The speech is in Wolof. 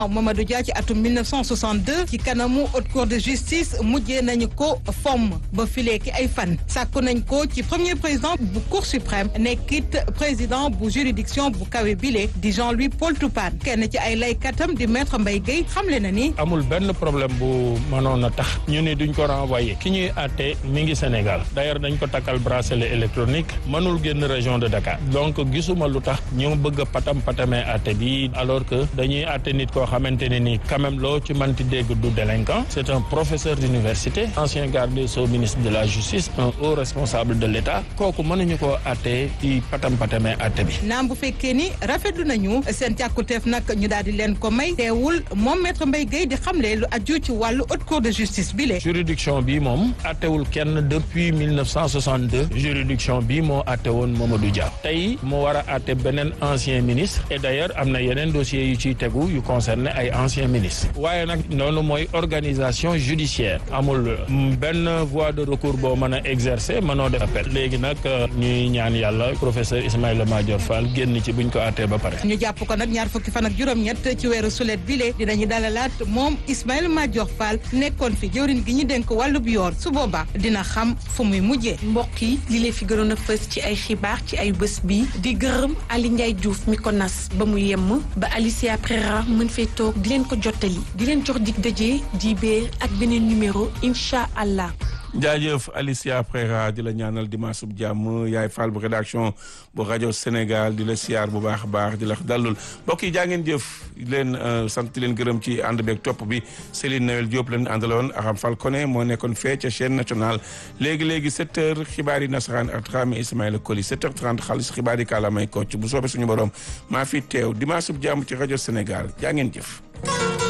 Mamadou Dia ci atum 1962 ci kanamu haute cour de justice mujjee nañu ko fomm ba fileeki ay fan sàkku nañ ko ci premier président bu cour suprême nekkit président bu juridiction bu kawe bile di Jean-Louis Paul Toupane kenn ci ay laykatam di maître Mbaye Guèye xamle na ni. amul benn problème bu mënoon a tax ñu ne duñ ko renvoyer ki ñuy àtte mi ngi Sénégal d'ailleurs dañ ko takkal bracelet électronique mënul génn région de Dakar donc gisuma lu tax ñu bëgg a patam patamee àtte bi alors que dañuy àtte nit koo xamante ne ni quand même loo ci manti dégg du délinquant c'est un professeur d'université ancien garde des sceaux ministre de la justice un haut responsable de l'État kooku mënuñu koo àtte ci patam patamee àtte bi. naam bu fekkee ni rafetlu nañu seen càkkuteef nag ñu daal di leen ko may teewul moom maître Mbaye Guèye di xamle lu aju ci wàllu haute cour de justice bi le juridiction bi moom àttewul kenn depuis 1962 juridiction bi moo àtte woon Mamadou Dia tey mu war a àtte beneen ancien ministre et d'ailleurs am na yeneen dossiers yu ciy tegu yu concerné ay anciens ministres waaye nag noonu mooy organisation judiciaire amul benn voie de recours boo mën a exercer mënoo def appel léegi nag ñuy ñaan yàlla professeur Ismaïla Madior Fall génn ci buñ ko àttee ba pare. ñu jàpp ko nag ñaar fukki fan ak juróom-ñett ci weeru sulet bile dinañu dalalaat moom Ismaïla Madior Fall nekkoon fi jëwriñ gi ñu dénk wàllub yoon su boobaa dina xam fu muy mujjee. mbokk yi li leen fi gënoon a fës ci ay xibaar ci ay bés bi di gërëm Ali Ndiaye Diouf mi ko nas ba mu yemm ba Alicia Prera mën fee toog di leen ko jottali di leen jox dig daje di beer ak beneen numéro incha allah. jaajëf Alicia Prera di la ñaanal dimanche bu jàmm yaay Fall bu rédaction bu rajo Sénégal di la siyaar bu baax a baax di la dalul mbokk yi jaa ngeen jëf leen sant leen gërëm ci ànd beeg topp bi Céline Noël Diop leen àndaloon Aram Fall Koné moo nekkoon fee ca chaîne nationale léegi léegi 7 heures xibaar yi nasaraan ak Dramé Ismaïla Koli 7 heures 30 xaalis xibaar yi kàllaamay kocc bu soobee suñu borom maa fi teew dimanche bu jàmm ci rajo Sénégal jaa ngeen jëf.